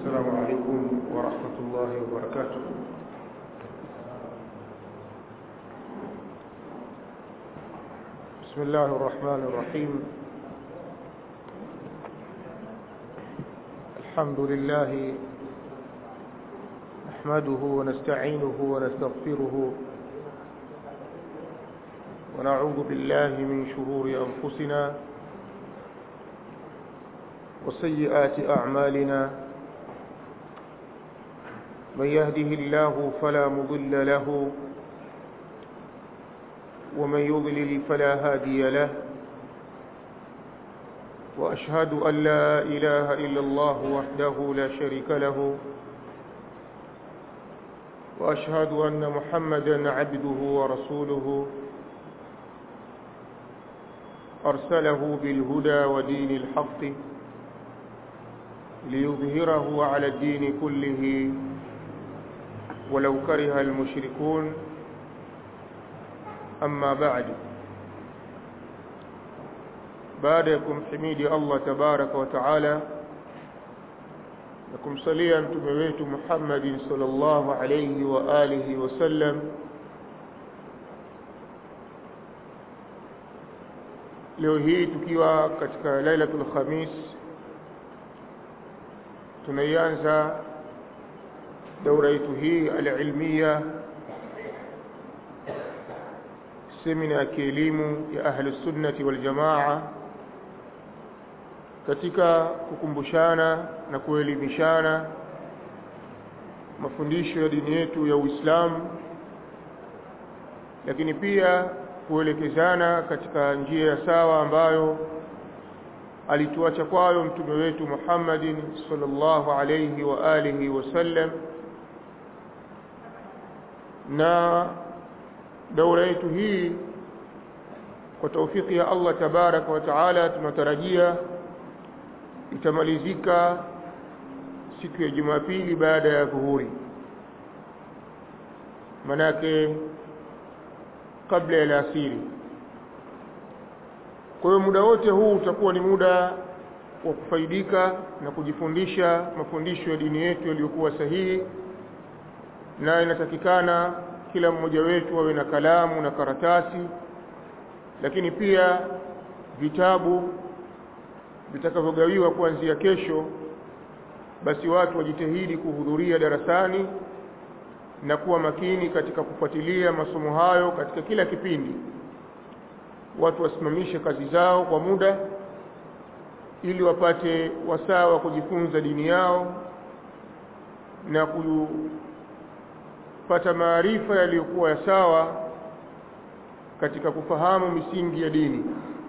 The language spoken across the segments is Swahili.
السلام عليكم ورحمة الله وبركاته بسم الله الرحمن الرحيم الحمد لله نحمده ونستعينه ونستغفره ونعوذ بالله من شرور أنفسنا وسيئات أعمالنا من يهده الله فلا مضل له ومن يضلل فلا هادي له وأشهد أن لا إله إلا الله وحده لا شريك له وأشهد أن محمدا عبده ورسوله أرسله بالهدى ودين الحق ليظهره على الدين كله ولو كره المشركون أما بعد بعدكم حميد الله تبارك وتعالى لكم صليا تمويت محمد صلى الله عليه وآله وسلم leo hii tukiwa katika lailatul khamis tunaianza daura yetu hii alilmia semina ya kielimu ya ahli sunnati wal jamaa katika kukumbushana na kuelimishana mafundisho ya dini yetu ya Uislamu lakini pia kuelekezana katika njia ya sawa ambayo alituacha kwayo mtume wetu Muhammadin sallallahu alayhi wa alihi wasallam na daura yetu hii kwa taufiki ya Allah tabaraka wa taala tunatarajia itamalizika siku ya Jumapili baada ya dhuhuri manake kabla ya alasiri kwa hiyo muda wote huu utakuwa ni muda wa kufaidika na kujifundisha mafundisho ya dini yetu yaliyokuwa sahihi na inatakikana kila mmoja wetu awe na kalamu na karatasi lakini pia vitabu vitakavyogawiwa kuanzia kesho basi watu wajitahidi kuhudhuria darasani na kuwa makini katika kufuatilia masomo hayo katika kila kipindi watu wasimamishe kazi zao kwa muda ili wapate wasaa wa kujifunza dini yao na kupata maarifa yaliyokuwa ya sawa katika kufahamu misingi ya dini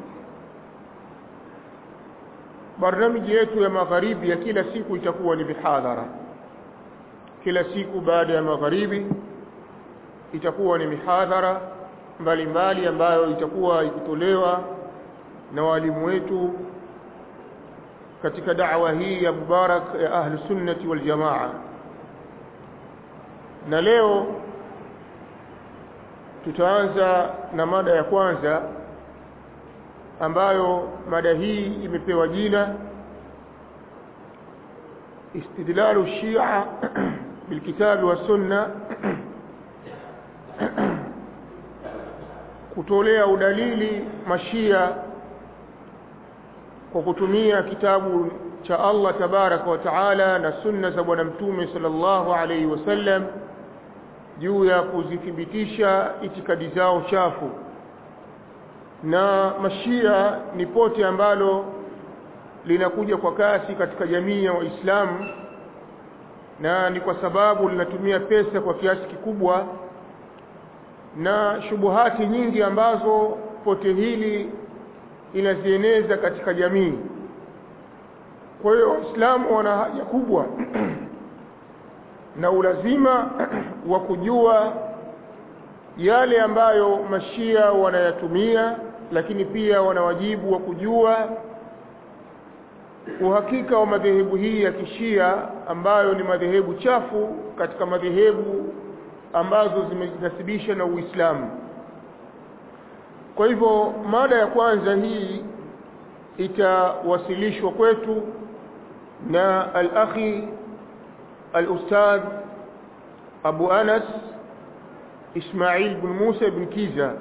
barnamiji yetu ya magharibi ya kila siku itakuwa ni mihadhara kila siku baada ya magharibi itakuwa ni mihadhara mbalimbali ambayo itakuwa ikitolewa na walimu wetu katika da'wa hii ya mubarak ya ahli sunnati wal jamaa na leo tutaanza na mada ya kwanza ambayo mada hii imepewa jina istidlalu shia bilkitabi wa sunna kutolea udalili mashia kwa kutumia kitabu cha Allah tabaraka wa taala na sunna za bwana mtume sallallahu alaihi wasallam juu ya kuzithibitisha itikadi zao chafu na mashia ni pote ambalo linakuja kwa kasi katika jamii ya waislamu na ni kwa sababu linatumia pesa kwa kiasi kikubwa na shubuhati nyingi ambazo pote hili inazieneza katika jamii kwa hiyo waislamu wana haja kubwa na ulazima wa kujua yale ambayo mashia wanayatumia lakini pia wana wajibu wa kujua uhakika wa madhehebu hii ya kishia ambayo ni madhehebu chafu katika madhehebu ambazo zimejinasibisha na Uislamu kwa hivyo mada ya kwanza hii itawasilishwa kwetu na al-akhi al-ustadh Abu Anas Ismail bin Musa bin Kiza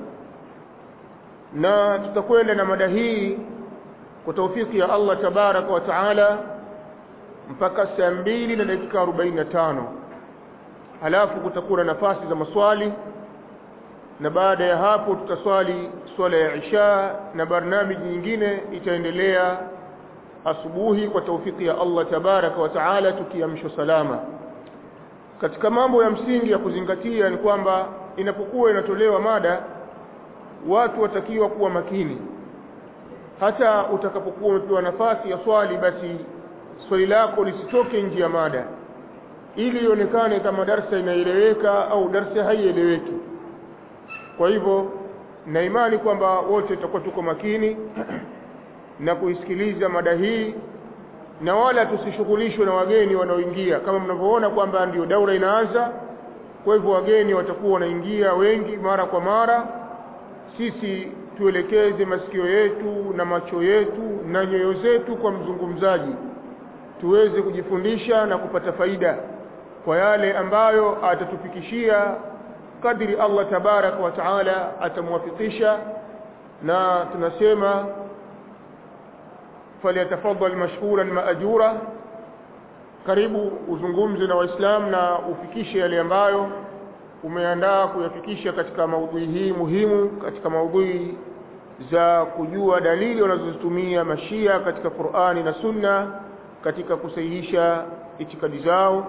na tutakwenda na mada hii kwa taufiki ya Allah tabaraka wa taala mpaka saa mbili na dakika 45 halafu kutakuwa na nafasi za maswali na baada ya hapo tutaswali swala ya isha na barnamiji nyingine itaendelea asubuhi kwa taufiki ya Allah tabaraka wa taala tukiamshwa salama katika mambo ya msingi ya kuzingatia ni kwamba inapokuwa inatolewa mada watu watakiwa kuwa makini hata utakapokuwa umepewa nafasi ya swali basi swali lako lisitoke nje ya mada ili ionekane kama darsa inaeleweka au darsa haieleweki kwa hivyo na imani kwamba wote tutakuwa tuko makini na kuisikiliza mada hii na wala tusishughulishwe na wageni wanaoingia kama mnavyoona kwamba ndio daura inaanza kwa hivyo wageni watakuwa wanaingia wengi mara kwa mara sisi tuelekeze masikio yetu na macho yetu na nyoyo zetu kwa mzungumzaji tuweze kujifundisha na kupata faida kwa yale ambayo atatufikishia kadri Allah tabarak wa taala atamwafikisha na tunasema falyatafaddal mashkuran maajura karibu uzungumze na waislamu na ufikishe yale ambayo umeandaa kuyafikisha katika maudhui hii muhimu katika maudhui za kujua dalili wanazozitumia mashia katika Qur'ani na Sunna katika kusahihisha itikadi zao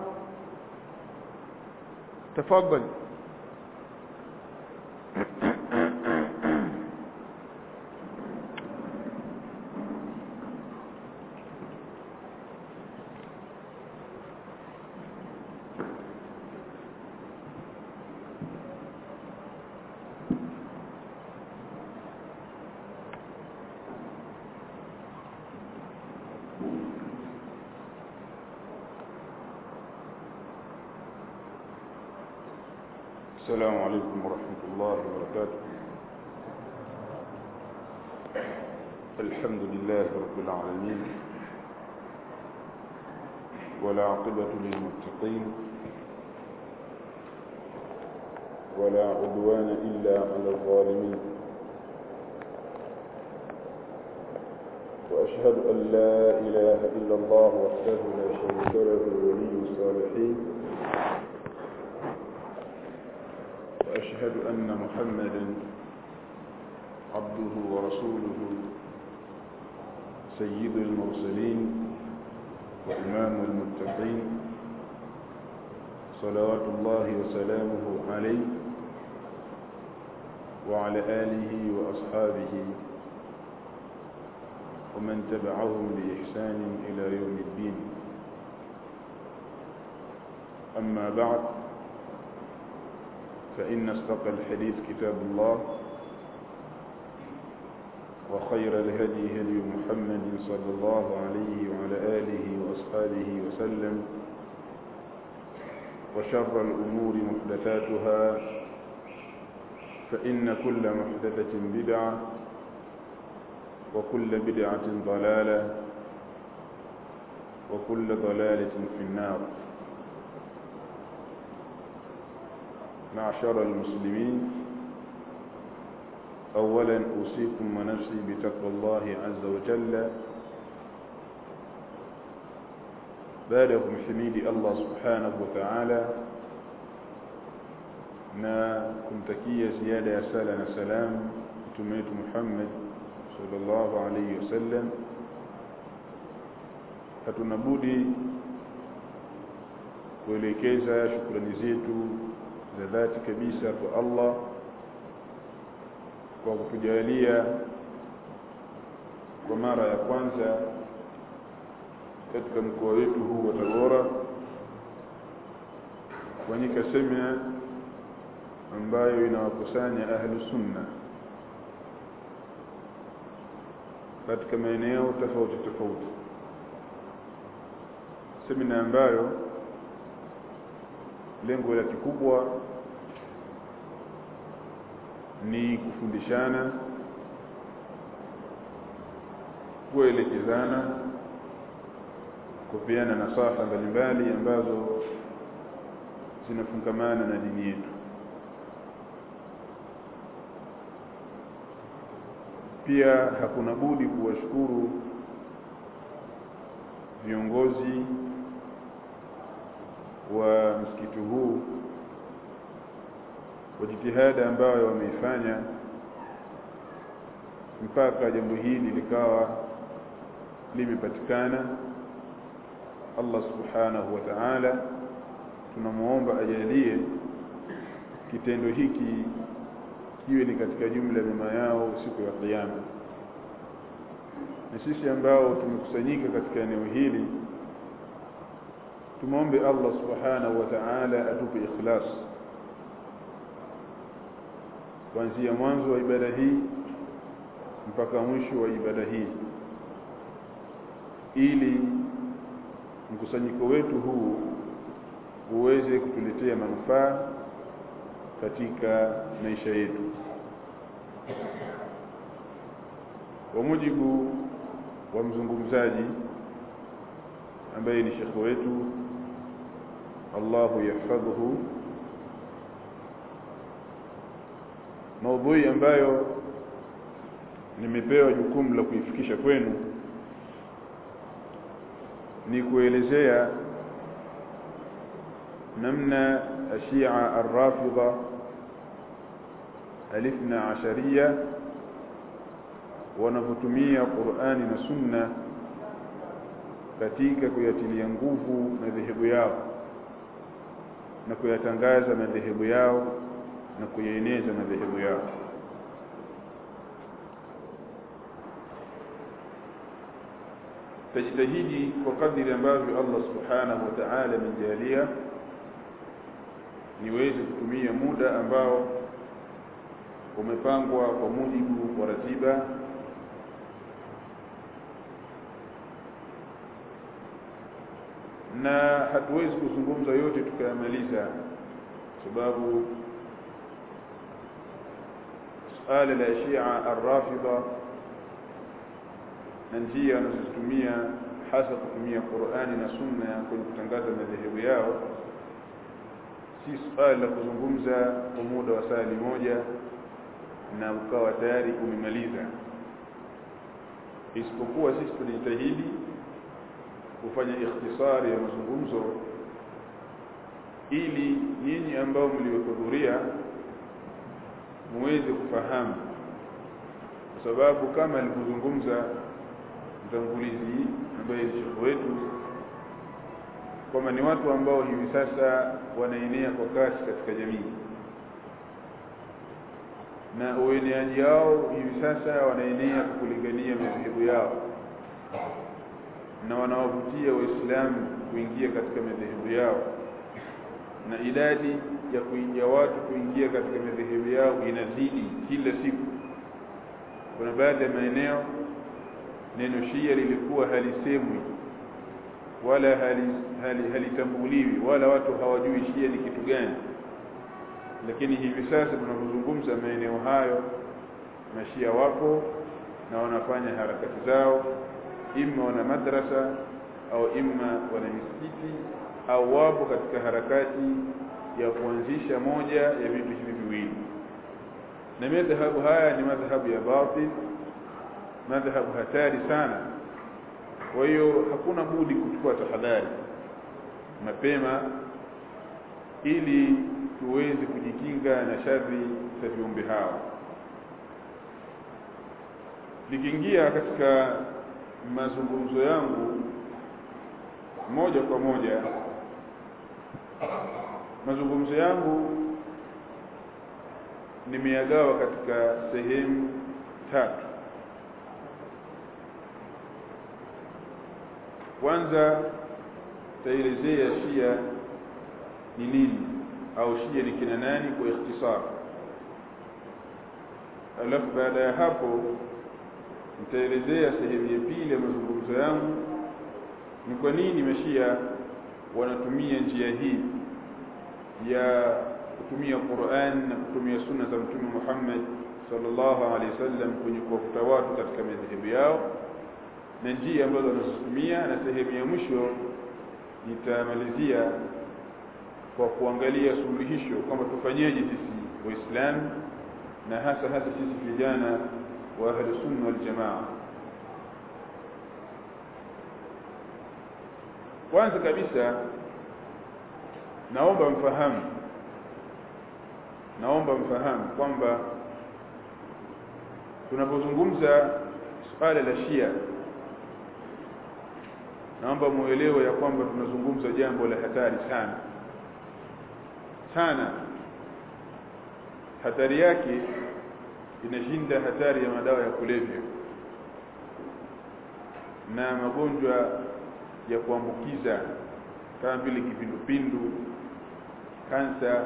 tafadhali السلام عليكم ورحمة الله وبركاته الحمد لله رب العالمين ولا عقبة للمتقين ولا عدوان إلا على الظالمين وأشهد أن لا إله إلا الله وحده لا شريك له ولي الصالحين وأشهد أن محمدا عبده ورسوله سيد المرسلين وإمام المتقين صلوات الله وسلامه عليه وعلى آله وأصحابه ومن تبعهم بإحسان إلى يوم الدين أما بعد فإن أصدق الحديث كتاب الله وخير الهدي هدي محمد صلى الله عليه وعلى آله وأصحابه وسلم وشر الأمور محدثاتها فإن كل محدثة بدعة وكل بدعة ضلالة وكل ضلالة في النار معشر المسلمين أولا أوصيكم ونفسي بتقوى الله عز وجل بعدكم حميد الله سبحانه وتعالى na kumtakia ziada ya sala na salam mtume wetu Muhammad sallallahu alayhi wasallam hatuna budi kuelekeza shukrani zetu za dhati kabisa kwa Allah kwa kutujalia kwa mara ya kwanza katika mkoa wetu huu wa Tabora kufanyika semina ambayo inawakusanya ahlu sunna katika maeneo tofauti tofauti semina ambayo lengo la kikubwa ni kufundishana kuelekezana kupeana nasaha mbalimbali ambazo zinafungamana na dini yetu pia hakuna budi kuwashukuru viongozi wa msikiti huu kwa jitihada ambayo wameifanya mpaka jambo hili likawa limepatikana Allah subhanahu wa ta'ala tunamuomba ajalie kitendo hiki kiwe ni katika jumla ya mema yao siku ya kiyama na sisi ambao tumekusanyika katika eneo hili tumwombe Allah subhanahu wa ta'ala atupe ikhlas kuanzia mwanzo wa ibada hii mpaka mwisho wa ibada hii ili mkusanyiko wetu huu uweze kutuletea manufaa katika maisha yetu kwa mujibu wa mzungumzaji ambaye ni shekhe wetu Allahu yahfadhuhu maudhui ambayo nimepewa jukumu la kuifikisha kwenu ni kuelezea namna ashia arrafidha alithna asharia wanavyotumia Qur'ani na Sunna katika kuyatilia nguvu madhehebu yao na kuyatangaza madhehebu yao na kuyaeneza madhehebu yao tajitahidi kwa kadiri ambavyo Allah subhanahu wa ta'ala amejalia niweze kutumia muda ambao umepangwa kwa mujibu wa ratiba na hatuwezi kuzungumza yote tukayamaliza sababu suala la Shia ar-Rafidha na njia wanazozitumia hasa kutumia Qur'ani na Sunna kwenye kutangaza madhehebu yao si swala la kuzungumza kwa muda wa saa moja na ukawa tayari umemaliza isipokuwa sisi tunajitahidi kufanya ikhtisari ya mazungumzo ili nyinyi ambao mliohudhuria muweze kufahamu kwa sababu kama alivyozungumza mtangulizi ambaye ni shekhu wetu kwamba ni watu ambao hivi sasa wanaenea kwa kasi katika jamii na ueneaji wao hivi sasa wanaenea kwa kulingania madhehebu yao na wanawavutia waislamu kuingia katika madhehebu yao na idadi ya kuingia watu kuingia katika madhehebu yao inazidi kila siku kuna baadhi ya maeneo neno shia lilikuwa halisemwi wala halitambuliwi hali, hali wala watu hawajui shia ni kitu gani lakini hivi sasa tunapozungumza maeneo hayo mashia wapo na wanafanya harakati zao imma wana madrasa au imma wana misikiti au wapo katika harakati ya kuanzisha moja ya vitu hivi viwili na madhhabu haya ni madhhabu ya batil madhhabu hatari sana kwa hiyo hakuna budi kuchukua tahadhari mapema ili tuweze kujikinga na shari za viumbe hao nikiingia katika mazungumzo yangu moja kwa moja mazungumzo yangu nimeyagawa katika sehemu tatu kwanza taelezea shia ni nini au shia ni kina nani kwa ikhtisar alafu baada ya hapo nitaelezea sehemu ya pili ya mazungumzo yangu ni kwa nini mashia wanatumia njia hii ya kutumia Qur'an na kutumia sunna za Mtume Muhammad sallallahu alaihi wasallam kwenye kuwafuta watu katika madhehebu yao na njia ambazo wanazotumia na sehemu ya mwisho nitamalizia kwa kuangalia suluhisho kwamba tufanyeje sisi waislamu na hasa hasa sisi vijana wa ahli sunna wal jamaa kwanza kabisa naomba mfahamu naomba mfahamu kwamba tunapozungumza suala la Shia naomba muelewe ya kwamba tunazungumza jambo la hatari sana sana hatari yake inashinda hatari ya madawa ya kulevya na magonjwa ya kuambukiza kama vile kipindupindu kansa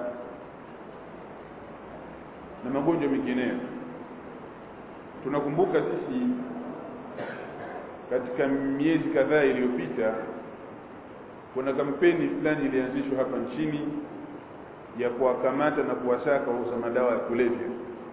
na magonjwa mengineyo tunakumbuka sisi katika miezi kadhaa iliyopita kuna kampeni fulani ilianzishwa hapa nchini ya kuwakamata na kuwasaka wauza madawa ya kulevya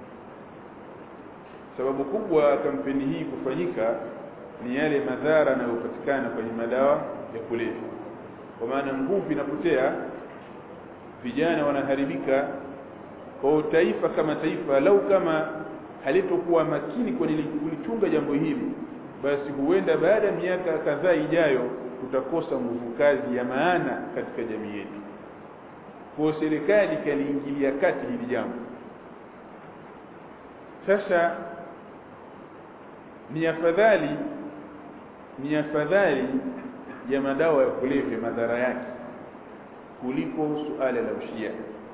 sababu kubwa kampeni hii kufanyika ni yale madhara yanayopatikana kwenye madawa ya kulevya kwa maana nguvu inapotea vijana wanaharibika kwa taifa kama taifa lau kama halitokuwa makini kwenye kulichunga jambo hili basi huenda baada ya miaka kadhaa ijayo tutakosa nguvu kazi ya maana katika jamii yetu kwa serikali kaliingilia kati hili jambo sasa ni afadhali ni afadhali ya madawa ya kulevya madhara yake kuliko suala la ushia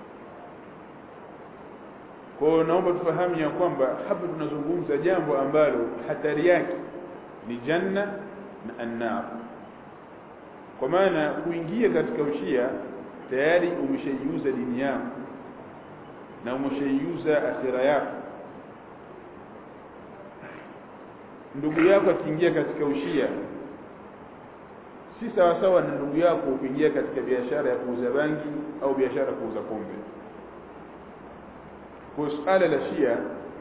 kwa hiyo naomba tufahamu ya kwamba hapa tunazungumza jambo ambalo hatari yake ni janna na annar kwa maana kuingia katika ushia tayari umeshaiuza dini yako na umeshaiuza akhira yako ndugu yako akiingia katika ushia si sawa sawa na ndugu yako kuingia katika biashara ya kuuza bangi au biashara ya kuuza pombe kwa suala la shia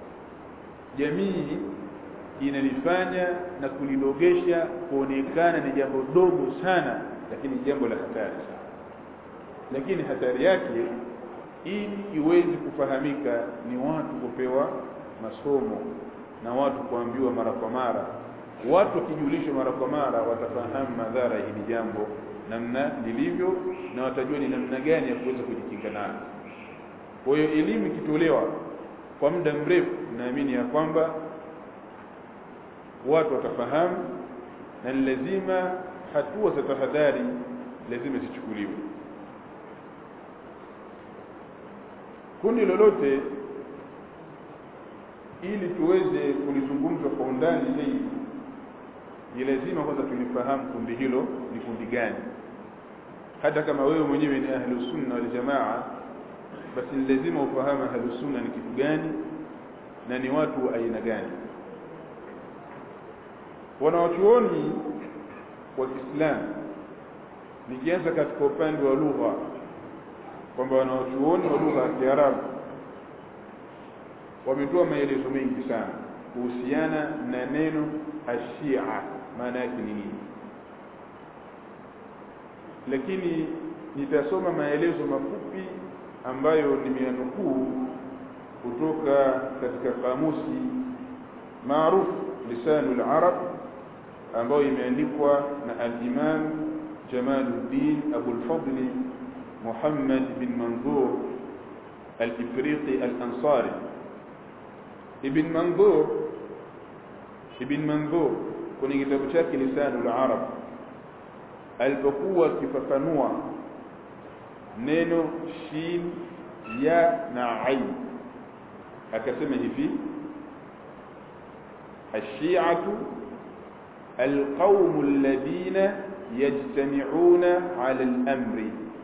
jamii inalifanya na kulidogesha kuonekana ni jambo dogo sana lakini jambo la hatari sana lakini hatari yake ili iweze kufahamika ni watu kupewa masomo na watu kuambiwa mara kwa mara watu wakijulishwa mara kwa mara watafahamu madhara ya hili jambo namna lilivyo na watajua ni namna gani ya kuweza kujikinga nalo kwa hiyo elimu ikitolewa kwa muda mrefu naamini ya kwamba watu watafahamu na ni lazima hatua za tahadhari lazima zichukuliwe kundi lolote ili tuweze kulizungumza kwa undani zaidi ni lazima kwanza tulifahamu kundi hilo ni kundi gani hata kama wewe mwenyewe ni ahlus sunna wal jamaa basi ni lazima ufahamu ahlus sunna ni kitu gani na ni watu wa aina gani wanawachuoni wa Kiislamu nikianza katika upande wa lugha kwamba wanawachuoni wa lugha ya Kiarabu wametoa maelezo mengi sana kuhusiana na neno ashia maana yake ni nini lakini nitasoma maelezo mafupi ambayo nimeyanukuu kutoka katika kamusi maarufu lisanul arab ambayo imeandikwa na al-Imam Jamaluddin Abu al-Fadl Muhammad bin Manzur al-Ifriqi al-Ansari Ibn Manzur Ibn Manzur kwenye kitabu chake Lisanul Arab alipokuwa akifafanua neno shin ya na ain akasema hivi الشيعة القوم الذين يجتمعون على الأمر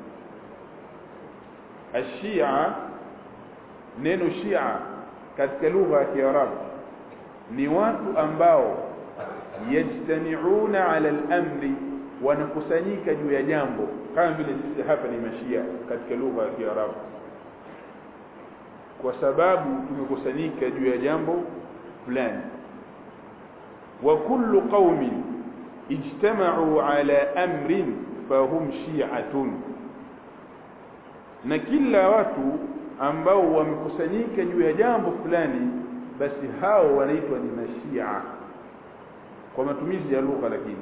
الشيعة neno shia katika lugha ya Kiarabu ni watu ambao yajtamiuna ala al-amri wanakusanyika juu ya jambo kama vile sisi hapa ni mashia katika lugha ya Kiarabu kwa sababu tumekusanyika juu ya jambo fulani wa kullu qaumin ijtama'u ala amrin fahum shi'atun na kila watu ambao wamekusanyika juu ya jambo fulani basi hao wanaitwa ni mashia kwa matumizi ya lugha lakini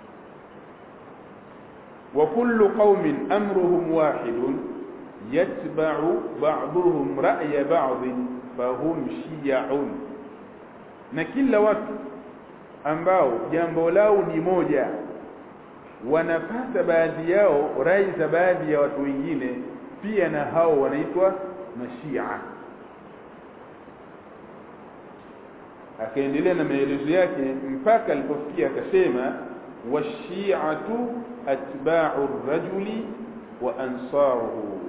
wa kullu qaumin amruhum wahidun yatba'u ba'dhum ra'ya ba'd fahum shi'un na kila watu ambao jambo lao ni moja wanapata baadhi yao rai za baadhi ya watu wengine pia na hao wanaitwa mashia akaendelea na maelezo yake mpaka alipofikia akasema washi'atu atba'u ar-rajuli wa ansaruhu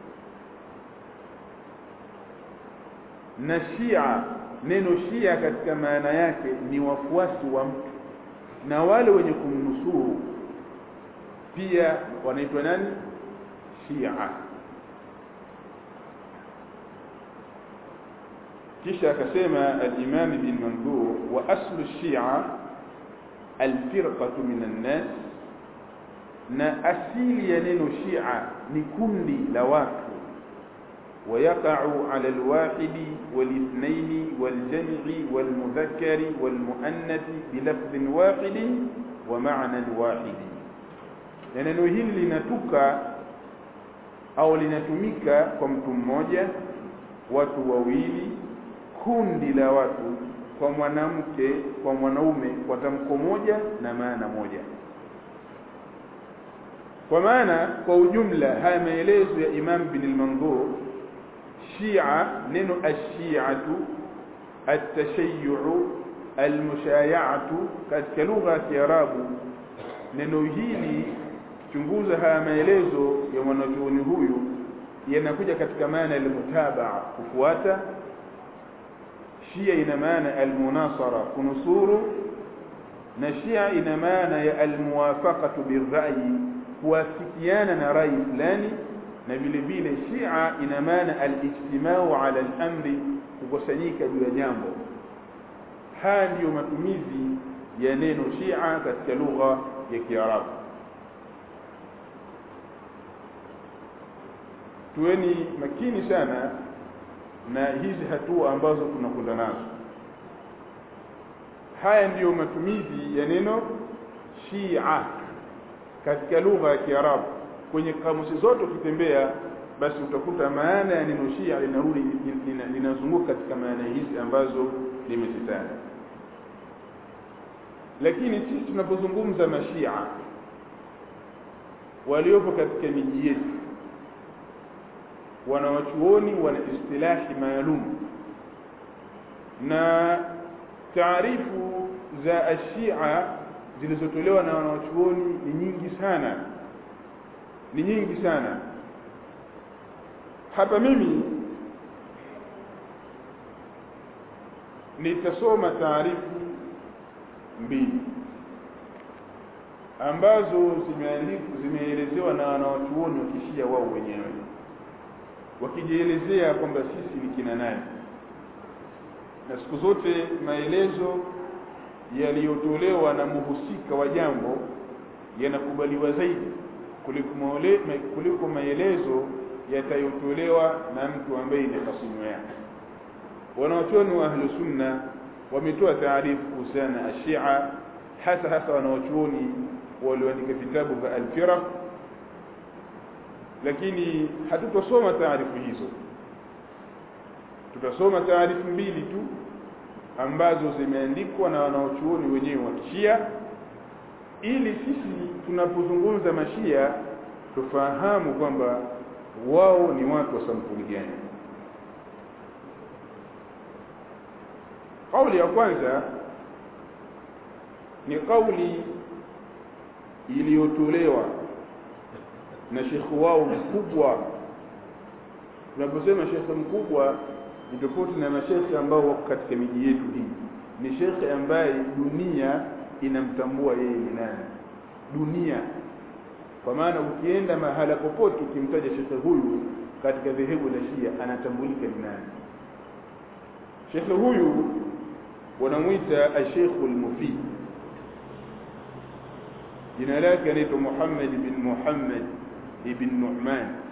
na shia neno shia katika maana yake ni wafuasi wa mtu na wale wenye kumnusuru pia wanaitwa nani shia kisha akasema al-Imam ibn Mandur wa aslu shia al-firqatu min an-nas na asili ya neno shia ni kundi la watu ويقع على الواحد والاثنين والجمع والمذكر والمؤنث بلفظ واحد ومعنى واحد neno hili linatuka au linatumika kwa mtu mmoja watu wawili kundi la watu kwa mwanamke kwa mwanaume kwa tamko moja na maana moja kwa maana kwa ujumla haya maelezo ya Imam bin al-Manzur Shia neno ash-shi'atu at-tashayyu' al-mushaya'atu katika lugha ya Kiarabu neno hili chunguza haya maelezo ya mwanachuoni huyu yanakuja katika maana ya mutabaa kufuata Shia ina maana al-munasara kunusuru na Shia ina maana ya al-muwafaqatu bir-ra'yi kuwafikiana na rai fulani na vile vile Shia ina maana al-ijtimau ala al-amri kukusanyika juu ya jambo haya ndiyo matumizi ya neno Shia katika lugha ya Kiarabu tuweni makini sana na hizi hatua ambazo tunakwenda nazo haya ndiyo matumizi ya neno Shia katika lugha ya Kiarabu kwenye kamusi zote ukitembea basi utakuta maana ya neno Shia linarudi linazunguka katika maana hizi ambazo nimezitaja lakini sisi tunapozungumza mashia waliopo katika miji yetu wanawachuoni wana istilahi maalum na taarifu za ashia zilizotolewa na wanawachuoni ni nyingi sana ni nyingi sana hapa mimi nitasoma taarifu mbili ambazo zimeandikwa zimeelezewa na wanawachuoni wa kishia wao wenyewe wakijielezea kwamba sisi ni kina nani na siku zote maelezo yaliyotolewa na muhusika wa jambo yanakubaliwa zaidi kuliko kuliko maelezo yatayotolewa na mtu ambaye ni hasimu yake wanawachuoni wa ahlu sunna wametoa taarifu kuhusiana na ashia hasa hasa wanawachuoni walioandika vitabu vya alfiraq lakini hatutosoma taarifu hizo tutasoma taarifu mbili tu ambazo zimeandikwa na wanaochuoni wenyewe wa kishia ili sisi tunapozungumza mashia tufahamu kwamba wao ni watu wa sampuli gani kauli ya kwanza ni kauli iliyotolewa na shekhi wao mkubwa tunaposema shekhe mkubwa ni tofauti na mashekhe ambao wako katika miji yetu hii ni shekhe ambaye dunia inamtambua yeye ni nani dunia kwa maana ukienda mahala popote ukimtaja shekhe huyu katika dhehebu la Shia anatambulika ni nani shekhe huyu wanamwita ashekhu al-mufid jina lake anaitwa Muhammad bin Muhammad ibn Nu'man